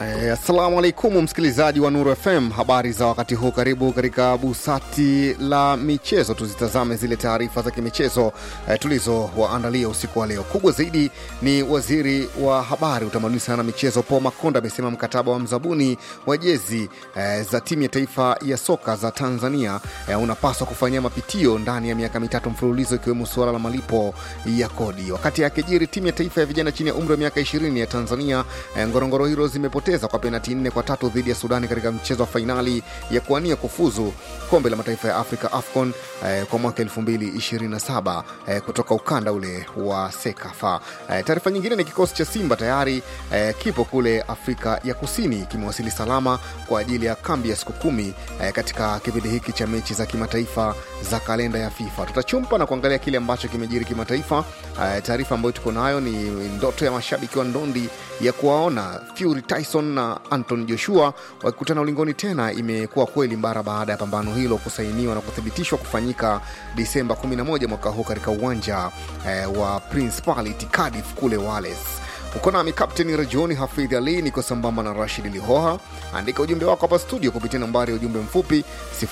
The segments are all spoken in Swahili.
Eh, Assalamu alaikum msikilizaji wa Nuru FM, habari za wakati huu. Karibu katika busati la michezo, tuzitazame zile taarifa za kimichezo eh, tulizowaandalia usiku wa leo. Kubwa zaidi ni waziri wa habari, utamaduni sana na michezo Paul Makonda amesema mkataba wa mzabuni wa jezi eh, za timu ya taifa ya soka za Tanzania eh, unapaswa kufanyia mapitio ndani ya miaka mitatu mfululizo, ikiwemo suala la malipo ya kodi. Wakati akijiri timu ya taifa ya vijana chini ya umri wa miaka 20 ya Tanzania eh, Ngorongoro Heroes zimepoteza kwa penati nne kwa tatu dhidi ya Sudani katika mchezo wa fainali ya kuania kufuzu kombe la mataifa ya Afrika AFCON eh, kwa mwaka 2027 eh, kutoka ukanda ule wa SEKAFA. Eh, taarifa nyingine ni kikosi cha Simba tayari eh, kipo kule Afrika ya Kusini, kimewasili salama kwa ajili ya kambi ya siku kumi eh, katika kipindi hiki cha mechi za kimataifa za kalenda ya FIFA. Tutachumpa na kuangalia kile ambacho kimejiri kimataifa. Eh, taarifa ambayo tuko nayo ni ndoto ya mashabiki wa ndondi ya kuwaona Fury Tyson na Anton Joshua wakikutana ulingoni tena imekuwa kweli mara baada ya pambano hilo kusainiwa na kuthibitishwa kufanyika Disemba 11 mwaka huu katika uwanja eh, wa Principality Cardiff kule Wales. Uko nami Kapteni Rajoni Hafidh Ali, niko sambamba na Rashid Lihoha. Andika ujumbe wako hapa studio kupitia nambari ya ujumbe mfupi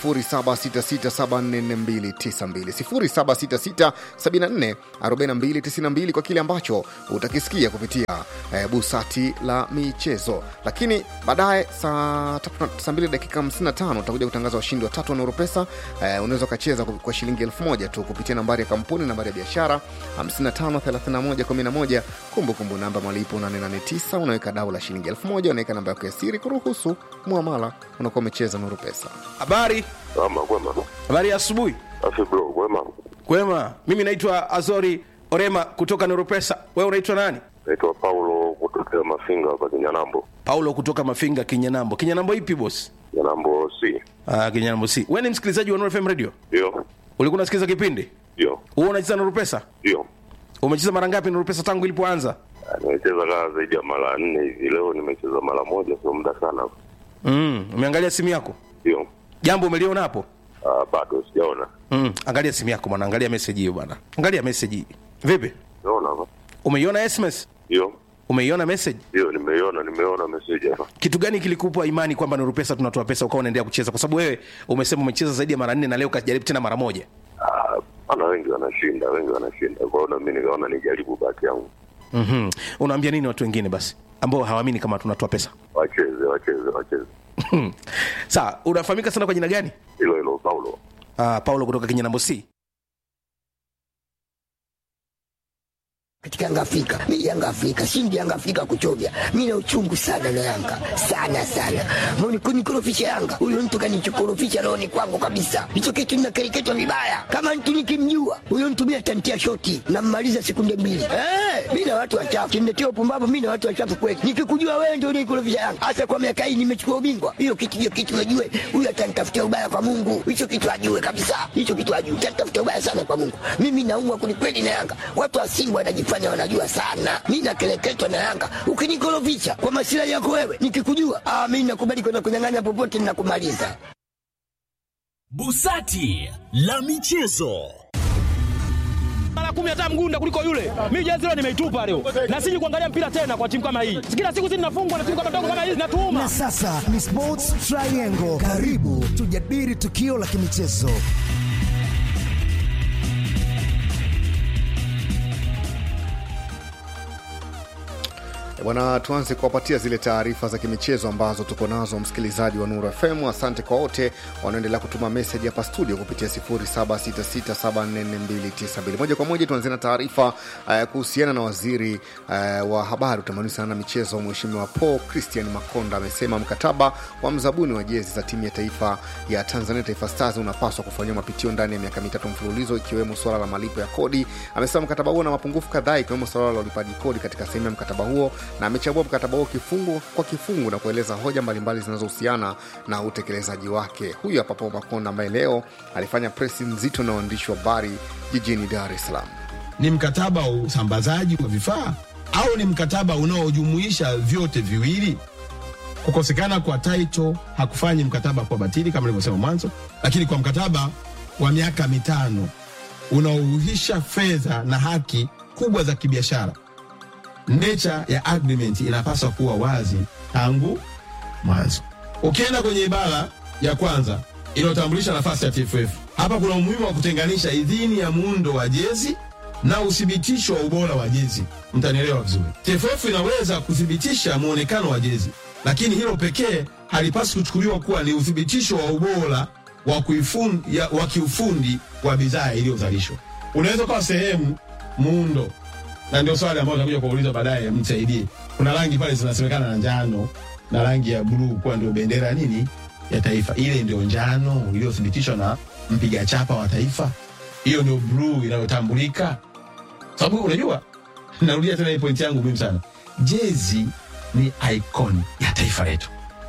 0766744292 0766744292 kwa kile ambacho utakisikia kupitia eh, busati la michezo. Lakini baadaye saa tatu- saa 2 dakika 55 utakuja kutangaza washindi watatu wa Nuru Pesa. Eh, unaweza ukacheza kwa- kwa shilingi elfu moja tu kupitia nambari ya kampuni, nambari ya biashara 553111 kumbukumbu namba malipo 889 unaweka dau la shilingi elfu moja unaweka namba yako ya siri kuruhusu muamala unakuwa umecheza Nuru Pesa. Habari, Ama kwema. habari ya asubuhi. Afi bro, kwema. Kwema, mimi naitwa Azori Orema kutoka Neuropesa. Wewe unaitwa nani? Naitwa Paulo kutokea Mafinga hapa Kinyanambo. Paulo kutoka Mafinga, Kinyanambo. Kinyanambo ipi boss? Kinyanambo C. Ah, Kinyanambo si. Wewe ni msikilizaji wa Nuru FM Radio? Ndio. Ulikuwa unasikiliza kipindi? Ndio. Wewe unacheza Nuru Pesa? Ndio. Umecheza mara ngapi Nuru Pesa tangu ilipoanza? Ah, Nimecheza kaa zaidi ya mara nne hivi. Leo nimecheza mara moja, sio muda sana. Mm, umeangalia simu yako? Ndio. Jambo umeliona hapo? Ah, bado sijaona. Mm, angalia simu yako bwana, angalia message hiyo bwana. Angalia message hii. Vipi? Naona hapa. Umeiona SMS? Ndio. Umeiona message? Ndio, nimeiona, nimeona message hapa. kitu gani kilikupa imani kwamba Nuru Pesa tunatoa pesa ukawa unaendelea kucheza? Kwa sababu wewe umesema umecheza zaidi ya mara nne na leo ukajaribu tena mara moja. Ah, ana wengi wanashinda, wengi wanashinda. Kwa hiyo na mimi nikaona nijaribu bahati yangu. mm Unaambia nini watu wengine basi ambao hawaamini kama tunatoa pesa? Wacheze, wacheze, wacheze. Sawa, unafahamika sana kwa jina gani? Hilo hilo Paulo. Uh, Paulo kutoka Kinyanambo C. katika Yanga Afrika. Mimi Yanga Afrika, shindi Yanga Afrika kuchovya. Mimi na uchungu sana na Yanga. Sana sana. Mbona kunikorofisha Yanga? Huyo mtu kanichokorofisha roho ni kwangu kabisa. Hicho kitu ninakereketwa vibaya. Kama mtu nikimjua, huyo mtu mimi atantia shoti na mmaliza sekunde mbili. Eh, mimi na watu wachafu. Kiniletea upumbavu mimi na watu wachafu kweli. Nikikujua wewe ndio unikorofisha Yanga. Hasa kwa miaka hii nimechukua ubingwa. Hiyo kitu hiyo kitu najue. Huyo atanitafutia ubaya kwa Mungu. Hicho kitu ajue kabisa. Hicho kitu ajue. Atanitafutia ubaya sana kwa Mungu. Mimi naumwa kwelikweli na Yanga. Watu wa Simba wanajifanya wanajua sana. Mimi nakeleketwa na Yanga. Ukinikorofisha kwa masilahi yako wewe, nikikujua, ah, mimi nakubali kwenda kunyang'anya popote ninakumaliza. Busati la michezo. mara kumi hata mgunda kuliko yule. Mimi jezi leo nimeitupa leo, na siji kuangalia mpira tena kwa timu kama hii. Kila siku sisi tunafungwa na timu kama ndogo kama hizi, natuuma Na sasa ni Sports Triangle. Karibu tujadili tukio la kimichezo. E Bwana, tuanze kuwapatia zile taarifa za kimichezo ambazo tuko nazo, msikilizaji wa Nuru FM. Asante kwa wote wanaoendelea kutuma meseji hapa studio kupitia 0766744292. Moja kwa moja tuanzie na taarifa uh, kuhusiana na waziri uh, wa habari, utamaduni sana na michezo, Mheshimiwa Paul Christian Makonda amesema mkataba wa mzabuni wa jezi za timu ya taifa ya Tanzania, Taifa Stars, unapaswa kufanyiwa mapitio ndani ya miaka mitatu mfululizo, ikiwemo suala la malipo ya kodi. Amesema mkataba huo na mapungufu kadhaa, ikiwemo suala la ulipaji kodi katika sehemu ya mkataba huo na amechambua mkataba huo kifungu kwa kifungu na kueleza hoja mbalimbali zinazohusiana na utekelezaji wake. Huyu hapa Paul Makonda ambaye leo alifanya presi nzito na waandishi wa habari jijini Dar es Salaam. ni mkataba wa usambazaji wa vifaa au ni mkataba unaojumuisha vyote viwili? Kukosekana kwa title hakufanyi mkataba kwa batili kama nilivyosema mwanzo, lakini kwa mkataba wa miaka mitano unaohuisha fedha na haki kubwa za kibiashara nature ya agreement inapaswa kuwa wazi tangu mwanzo. Ukienda kwenye ibara ya kwanza inayotambulisha nafasi ya TFF, hapa kuna umuhimu wa kutenganisha idhini ya muundo wa jezi na uthibitisho wa ubora wa jezi. Mtanielewa vizuri. TFF inaweza kuthibitisha muonekano wa jezi, lakini hilo pekee halipaswi kuchukuliwa kuwa ni uthibitisho wa ubora wa, kuifun, ya, wa kiufundi wa bidhaa iliyozalishwa. Unaweza kuwa sehemu muundo, na ndio swali ambalo takuja kuuliza baadaye, msaidie. Kuna rangi pale zinasemekana na njano na rangi ya bluu kuwa ndio bendera ya nini ya taifa. Ile ndio njano iliyothibitishwa na mpiga chapa wa taifa, hiyo ndio bluu inayotambulika sababu unajua, narudia tena hii pointi yangu muhimu sana. Jezi ni icon ya taifa letu,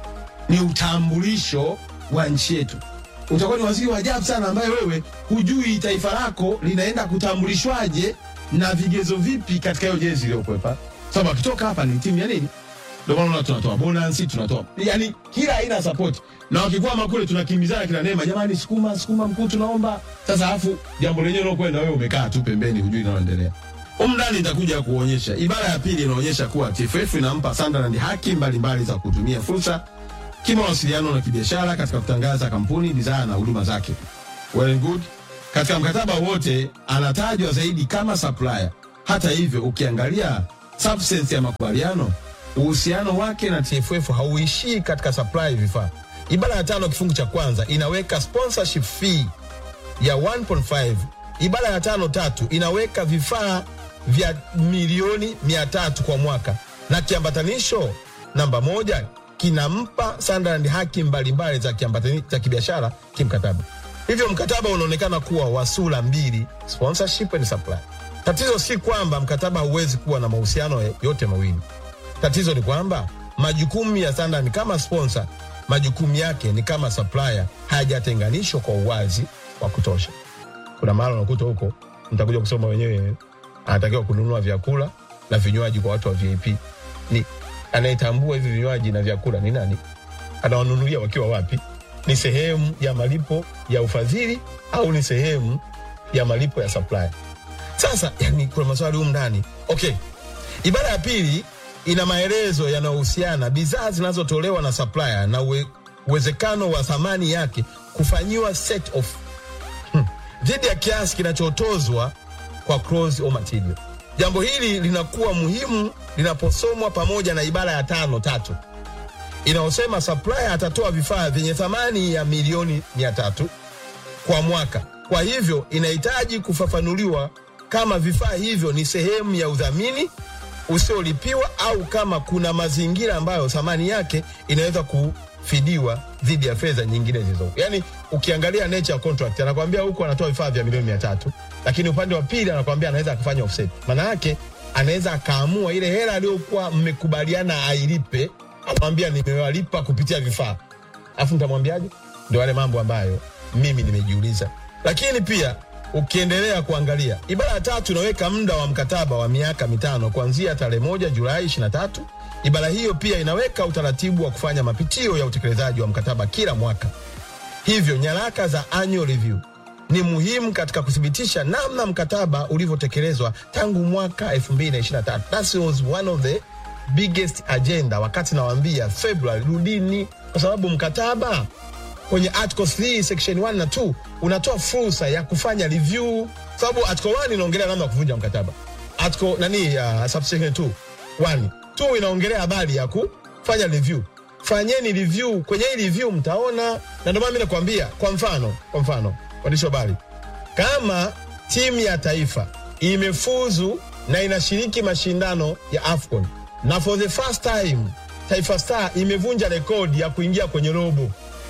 ni utambulisho wa nchi yetu. Utakuwa ni waziri wa ajabu sana ambaye wewe hujui taifa lako linaenda kutambulishwaje na vigezo vipi katika hiyo jezi iliyokwepa, sababu akitoka hapa ni timu ya nini? Ndio maana unaona tunatoa bonus, tunatoa yani kila aina ya support, na wakikwama kule tunakimbizana kila neema, jamani, sukuma sukuma, mkuu, tunaomba sasa. Alafu jambo lenyewe unakwenda wewe umekaa tu pembeni, hujui linaloendelea. Humu ndani nitakuja kuonyesha. Ibara ya pili inaonyesha kuwa TFF inampa Sunderland haki mbalimbali za kutumia fursa kimawasiliano na kibiashara katika kutangaza kampuni, bidhaa na huduma zake. Well and good. Katika mkataba wote anatajwa zaidi kama supplier. Hata hivyo, ukiangalia substance ya makubaliano, uhusiano wake na TFF hauishii katika supply vifaa. Ibara ya tano kifungu cha kwanza inaweka sponsorship fee ya 1.5. Ibara ya tano tatu inaweka vifaa vya milioni mia tatu kwa mwaka na kiambatanisho namba moja kinampa Sunderland haki mbalimbali za kiambatani- za kibiashara kimkataba. Hivyo mkataba unaonekana kuwa wa sura mbili, sponsorship and supply. Tatizo si kwamba mkataba hauwezi kuwa na mahusiano yote mawili. Tatizo ni kwamba majukumu ya Sunderland kama sponsor, majukumu yake ni kama supplier, hayajatenganishwa kwa uwazi wa kutosha. Kuna mahali unakuta huko, mtakuja kusoma wenyewe, anatakiwa kununua vyakula na vinywaji kwa watu wa VIP. Ni anayetambua hivi vinywaji na vyakula ni nani? Anawanunulia wakiwa wapi? Ni sehemu ya malipo ya ufadhili au ni sehemu ya malipo ya supply? Sasa yani, kuna maswali humu ndani. Okay, ibara ya pili ina maelezo yanayohusiana bidhaa zinazotolewa na supplier na uwe, uwezekano wa thamani yake kufanyiwa set off hmm, dhidi ya kiasi kinachotozwa kwa clause au material. Jambo hili linakuwa muhimu linaposomwa pamoja na ibara ya tano tatu inayosema supplier atatoa vifaa vyenye thamani ya milioni mia tatu kwa mwaka. Kwa hivyo inahitaji kufafanuliwa kama vifaa hivyo ni sehemu ya udhamini usiolipiwa au kama kuna mazingira ambayo thamani yake inaweza kufidiwa dhidi ya fedha nyingine zilizo. Yani ukiangalia nature contract anakwambia huku anatoa vifaa vya milioni mia tatu lakini upande wa pili anakwambia anaweza akafanya offset. Maana yake anaweza akaamua ile hela aliyokuwa mmekubaliana ailipe, amwambia nimewalipa kupitia vifaa, alafu nitamwambiaje? Ndio wale mambo ambayo mimi nimejiuliza, lakini pia ukiendelea kuangalia ibara ya tatu inaweka muda wa mkataba wa miaka mitano kuanzia tarehe moja Julai 23. Ibara hiyo pia inaweka utaratibu wa kufanya mapitio ya utekelezaji wa mkataba kila mwaka. Hivyo nyaraka za annual review ni muhimu katika kuthibitisha namna mkataba ulivyotekelezwa tangu mwaka 2023. That was one of the biggest agenda wakati nawaambia February, rudini, kwa sababu mkataba kwenye article 3 section 1 na 2 unatoa fursa ya kufanya review, sababu article 1 inaongelea namna ya kuvunja mkataba. Article nani ya uh, subsection 2 1 2 inaongelea habari ya kufanya review. Fanyeni review, kwenye hii review mtaona, na ndio maana mimi nakwambia, kwa mfano, kwa mfano waandishi wa habari, kama timu ya taifa imefuzu na inashiriki mashindano ya AFCON na for the first time Taifa Star imevunja rekodi ya kuingia kwenye robo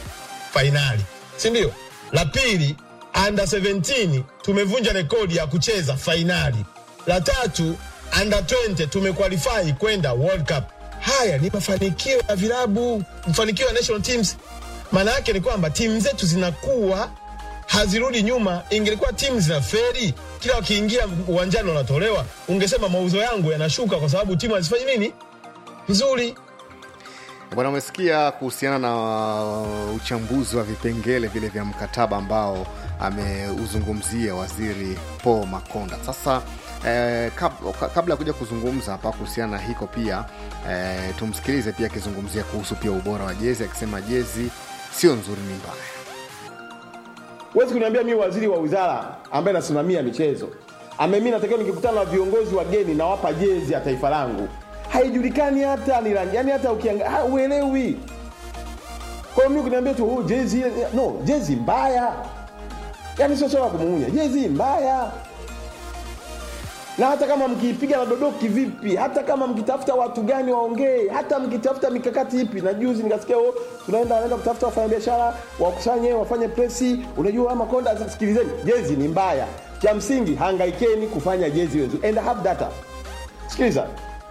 fainali, si ndio? La pili, under 17 tumevunja rekodi ya kucheza fainali. La tatu, under 20 tumequalify kwenda World Cup. Haya ni mafanikio ya vilabu, mafanikio ya national teams. Maana yake ni kwamba timu zetu zinakuwa hazirudi nyuma. Ingelikuwa timu zina feri, kila wakiingia uwanjani wanatolewa, ungesema mauzo yangu yanashuka kwa sababu timu hazifanyi nini vizuri. Bwana, umesikia kuhusiana na uh, uchambuzi wa vipengele vile vya mkataba ambao ameuzungumzia waziri Paul Makonda. Sasa eh, kab, kabla ya kuja kuzungumza hapa kuhusiana na hiko pia eh, tumsikilize pia akizungumzia kuhusu pia ubora wa jezi, akisema jezi sio nzuri, ni mbaya. huwezi kuniambia mimi waziri wa wizara ambaye nasimamia michezo ame mimi natakiwa nikikutana na viongozi wageni nawapa jezi ya taifa langu haijulikani hata ni rangi yani hata ukiangalia uelewi kwa hiyo mimi kuniambia tu oh, jezi ile- no jezi mbaya yani sio swala la kumuunya jezi mbaya na hata kama mkiipiga na dodoki vipi hata kama mkitafuta watu gani waongee hata mkitafuta mikakati ipi na juzi nikasikia oh, tunaenda wanaenda kutafuta wafanyabiashara wakusanye wafanye presi unajua ama konda sasa sikilizeni jezi ni mbaya cha msingi hangaikeni kufanya jezi iwe nzuri and have data sikiliza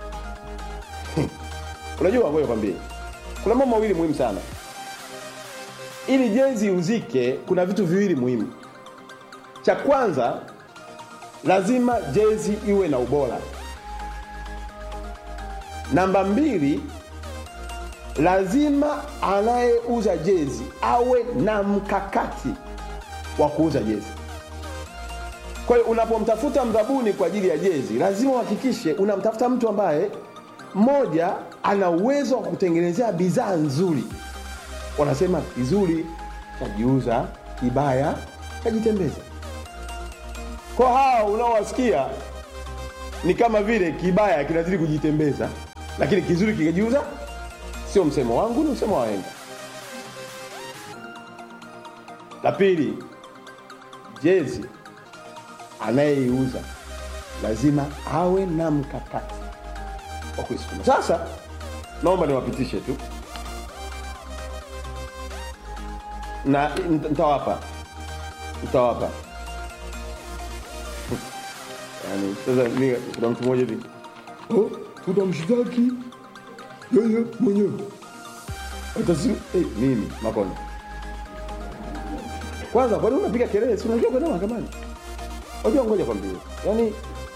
unajua ngoja kwambie kuna mambo mawili muhimu sana ili jezi iuzike kuna vitu viwili muhimu cha kwanza lazima jezi iwe na ubora namba mbili lazima anayeuza jezi awe na mkakati wa kuuza jezi kwa hiyo unapomtafuta mdhabuni kwa ajili ya jezi lazima uhakikishe unamtafuta mtu ambaye mmoja ana uwezo wa kutengenezea bidhaa nzuri wanasema kizuri chajiuza kibaya chajitembeza kwa hawa unaowasikia ni kama vile kibaya kinazidi kujitembeza lakini kizuri kikajiuza sio msemo wangu ni msemo wa wahenga la pili jezi anayeiuza lazima awe na mkakati wa kuisukuma sasa naomba niwapitishe tu na nita- nitawapa nitawapa yani sasa mi kuna mtu mmoja hivi oh, tutamshtaki yeye mwenyewe hata si hey, mimi makonda kwanza kwani unapiga kelele si unajua kwenda mahakamani unajua ngoja kwambie yani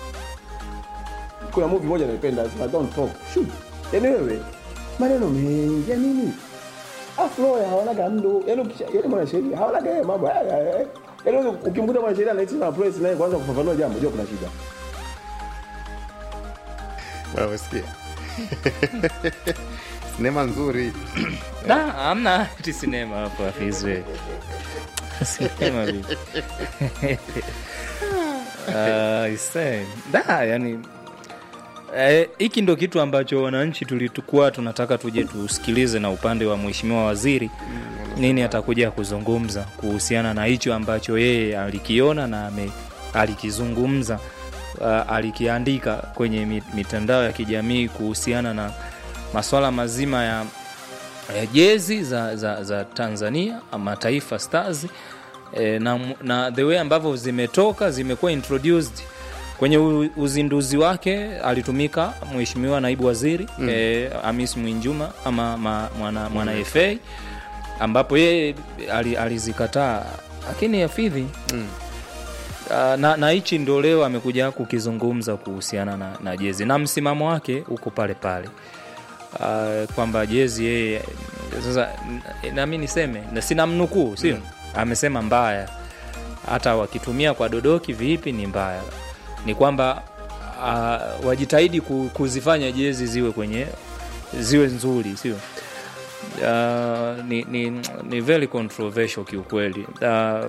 kuna movie moja naipenda sema don't talk shoot yani wewe maneno mengi ya nini aflo ya hawanaga mdo yani ukisha yani mwanasheria hawanaga yeye mambo haya haya yani wewe ukimkuta mwanasheria anaiti na press naye kwanza kufafanua jambo jua kuna shida Bwana, umesikia sinema nzuri Da, amna ati sinema hapo afizwe sinema vipi Ah, ise. da yani eh, hiki ndo kitu ambacho wananchi tulikuwa tunataka tuje tusikilize na upande wa mheshimiwa waziri nini atakuja kuzungumza kuhusiana na hicho ambacho yeye alikiona na ame, alikizungumza uh, alikiandika kwenye mi- mitandao ya kijamii kuhusiana na maswala mazima ya eh, jezi za, za, za tanzania ama taifa stars eh, na, na the way ambavyo zimetoka zimekuwa introduced kwenye u- uzinduzi wake alitumika mheshimiwa naibu waziri mm. eh, amis mwinjuma ama ma, mwana, mwana mm. fa ambapo yeye ali- alizikataa lakini afidhi mm. Uh, na na hichi ndo leo amekuja kukizungumza kuhusiana na, na jezi na msimamo wake uko pale pale uh, kwamba jezi yeye sasa n- nami niseme na sina mnukuu sio mm. amesema mbaya hata wakitumia kwa dodoki vipi ni mbaya ni kwamba uh, wajitahidi ku- kuzifanya jezi ziwe kwenye ziwe nzuri sio uh, ni, ni, ni very controversial kiukweli uh,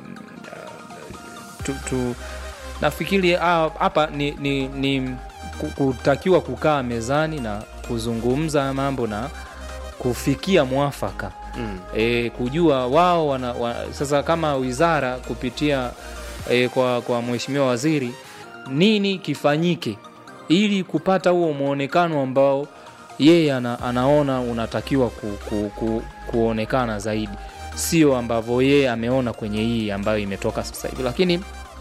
tu, tu, nafikiri ah, hapa ni, ni, ni ku- kutakiwa kukaa mezani na kuzungumza mambo na kufikia mwafaka mm. e, kujua wao wana, wa, sasa kama wizara kupitia e, kwa, kwa mheshimiwa waziri nini kifanyike ili kupata huo mwonekano ambao yeye ana, anaona unatakiwa ku, ku, ku, kuonekana zaidi sio ambavyo yeye ameona kwenye hii ambayo imetoka sasa hivi lakini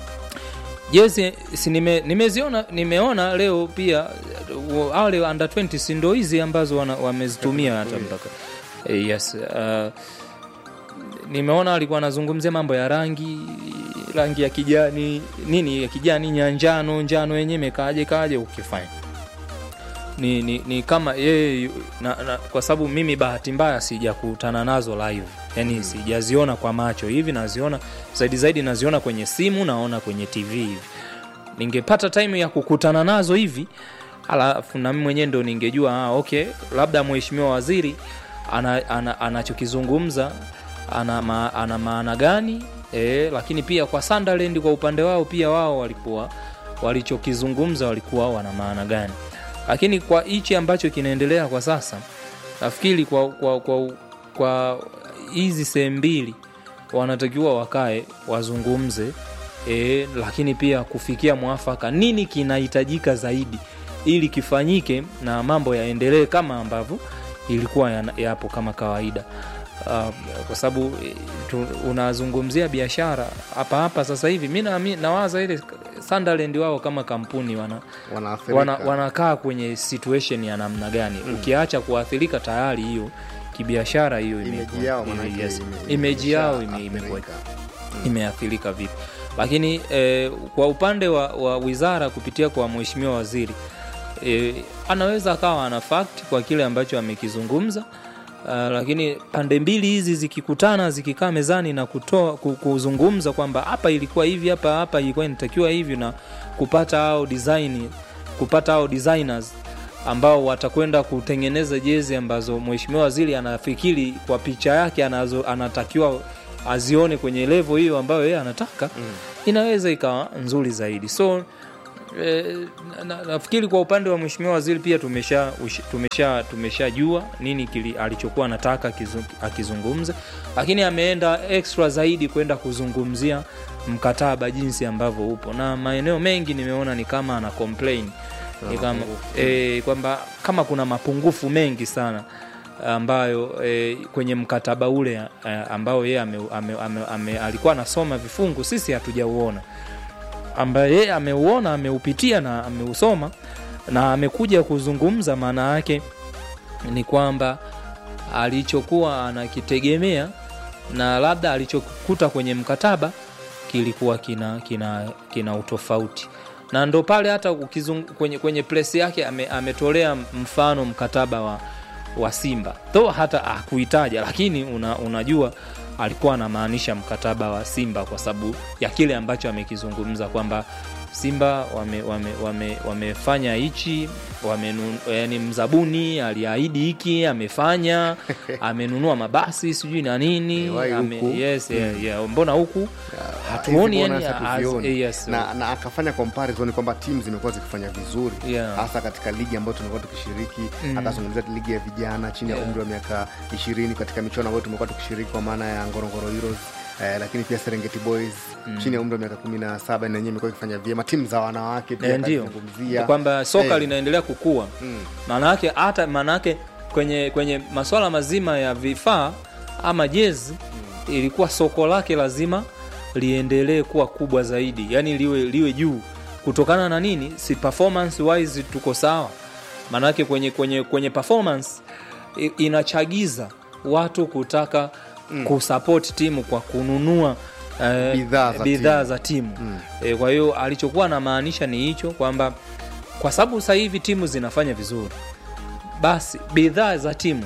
jezi si nime, nimeziona nimeona leo pia uh, wale under 20 si ndo hizi ambazo wana- wamezitumia hata mpaka Eh, yes uh, nimeona alikuwa anazungumzia mambo ya rangi rangi ya kijani nini ya kijani nya njano njano yenyewe imekaaje kaje ukifanya ni, ni, ni kama yeye yu- na, na, kwa sababu mimi bahati mbaya sijakutana nazo live yani mm. sijaziona kwa macho hivi naziona zaidi zaidi naziona kwenye simu naona kwenye tv hivi ningepata time ya kukutana nazo hivi alafu nami mwenyewe ndo ningejua ah, okay labda mheshimiwa waziri ana, ana, anachokizungumza ana, ma, ana maana gani e, lakini pia kwa Sunderland kwa upande wao pia wao walikuwa walichokizungumza walikuwa wana maana gani lakini kwa hichi ambacho kinaendelea kwa sasa nafikiri kwa kwa kwa kwa hizi sehemu mbili wanatakiwa wakae wazungumze e, lakini pia kufikia mwafaka nini kinahitajika zaidi ili kifanyike na mambo yaendelee kama ambavyo ilikuwa yana- yapo kama kawaida uh, kwa sababu eh, tu- unazungumzia biashara hapa hapa sasa hivi mi naami- nawaza ile Sunderland wao kama kampuni wana, Wanaathirika. wana, wanakaa kwenye situation ya namna gani mm. ukiacha kuathirika tayari hiyo kibiashara hiyo Image imekuwa- yao ime- manake yes. ime- image yao ime- imeshaathirika. imekuwa imeathirika vipi lakini eh, kwa upande wa, wa wizara kupitia kwa mheshimiwa waziri eh, anaweza akawa ana fact kwa kile ambacho amekizungumza Uh, lakini pande mbili hizi zikikutana zikikaa mezani na kutoa ku- kuzungumza kwamba hapa ilikuwa hivi hapa hapa ilikuwa inatakiwa hivi na kupata hao design kupata hao designers ambao watakwenda kutengeneza jezi ambazo mheshimiwa waziri anafikiri kwa picha yake anazo, anatakiwa azione kwenye levo hiyo ambayo yeye anataka mm. inaweza ikawa nzuri zaidi so E, na, nafikiri kwa upande wa mheshimiwa waziri pia tumesha ush- tumesha tumeshajua nini kili, alichokuwa anataka kizu, akizungumza lakini ameenda extra zaidi kwenda kuzungumzia mkataba jinsi ambavyo upo na maeneo mengi nimeona ni kama ana complain ni kama e, kwamba kama kuna mapungufu mengi sana ambayo e, kwenye mkataba ule e, ambao yeye ame, ame, ame, ame, alikuwa anasoma vifungu sisi hatujauona ambaye yeye ameuona ameupitia na ameusoma na amekuja kuzungumza maana yake ni kwamba alichokuwa anakitegemea na labda alichokuta kwenye mkataba kilikuwa kina, kina, kina utofauti na ndo pale hata ukizung, kwenye, kwenye press yake ame, ametolea mfano mkataba wa, wa simba tho hata akuitaja lakini una, unajua alikuwa anamaanisha mkataba wa simba kwa sababu ya kile ambacho amekizungumza kwamba simba wamefanya wame, wame, wamefanya hichi wamenun, yani mzabuni aliahidi hiki amefanya amenunua mabasi sijui na nini Wahi ame, huku. yes, yeah, yeah. mbona huku hatuoni Hizi yani bonus as- hatuzioni. yes, na, na akafanya comparison kwamba timu zimekuwa zikifanya vizuri Yeah. hasa katika ligi ambayo tumekuwa tukishiriki Mm. akazungumzia ligi ya vijana chini ya Yeah. umri wa miaka ishirini katika michuano ambayo tumekuwa tukishiriki kwa maana ya ngorongoro heroes Eh, lakini pia serengeti boys Mm. chini ya umri wa miaka kumi na saba na yenyewe imekuwa ikifanya vyema timu za wanawake pia Eh, ndio akazungumzia. kwamba soka Eh, linaendelea kukua Mm. maana yake hata maana yake kwenye kwenye masuala mazima ya vifaa ama jezi ilikuwa soko lake lazima liendelee kuwa kubwa zaidi yani liwe, liwe juu kutokana na nini si performance wise tuko sawa maanake kwenye, kwenye, kwenye performance i- inachagiza watu kutaka mm. kusupport timu kwa kununua eh, Bidhaa za bidhaa timu. za timu Mm. e, kwa hiyo alichokuwa anamaanisha ni hicho kwamba kwa sababu sasa hivi timu zinafanya vizuri basi bidhaa za timu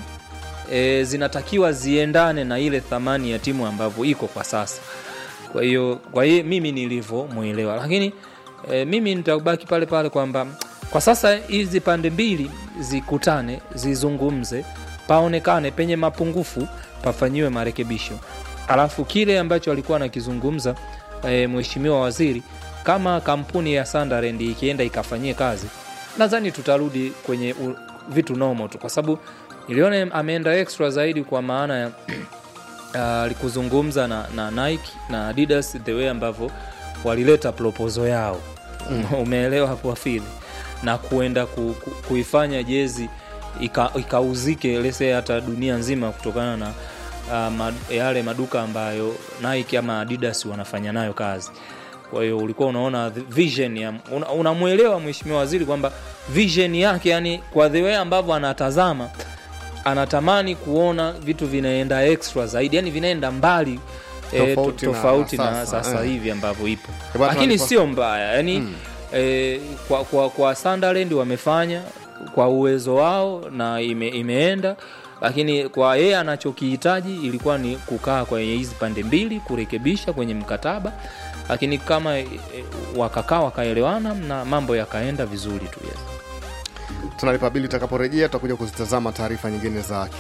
e, zinatakiwa ziendane na ile thamani ya timu ambavyo iko kwa sasa kwa hiyo kwa hiyo mimi nilivyomwelewa lakini e, mimi nitabaki pale pale kwamba kwa sasa hizi pande mbili zikutane zizungumze paonekane penye mapungufu pafanyiwe marekebisho alafu kile ambacho alikuwa anakizungumza e, mheshimiwa waziri kama kampuni ya Sunderland ikienda ikafanyie kazi nadhani tutarudi kwenye u, vitu nomo tu kwa sababu niliona ameenda extra zaidi kwa maana ya uh, kuzungumza na, na Nike na Adidas the way ambavyo walileta proposal yao mm. umeelewa hapo afili na kuenda ku, ku, kuifanya jezi ika- ikauzike lese hata dunia nzima kutokana na uh, mad, yale maduka ambayo Nike ama Adidas wanafanya nayo kazi kwa hiyo ulikuwa unaona the vision ya una- unamwelewa mheshimiwa waziri kwamba vision yake yani kwa the way ambavyo anatazama anatamani kuona vitu vinaenda extra zaidi yani vinaenda mbali eh, Tofauti to- na- tofauti na na sasa, sasa eh. hivi ambavyo ipo bwana, lakini tunaalifa- sio mbaya yani Mm. eh, kwa, kwa, kwa Sunderland wamefanya kwa uwezo wao na ime, imeenda lakini kwa yeye anachokihitaji ilikuwa ni kukaa kwenye hizi pande mbili kurekebisha kwenye mkataba lakini kama e, e, wakakaa wakaelewana na mambo yakaenda vizuri tu yes. tunalipa bili. Tutakaporejea tutakuja kuzitazama taarifa nyingine za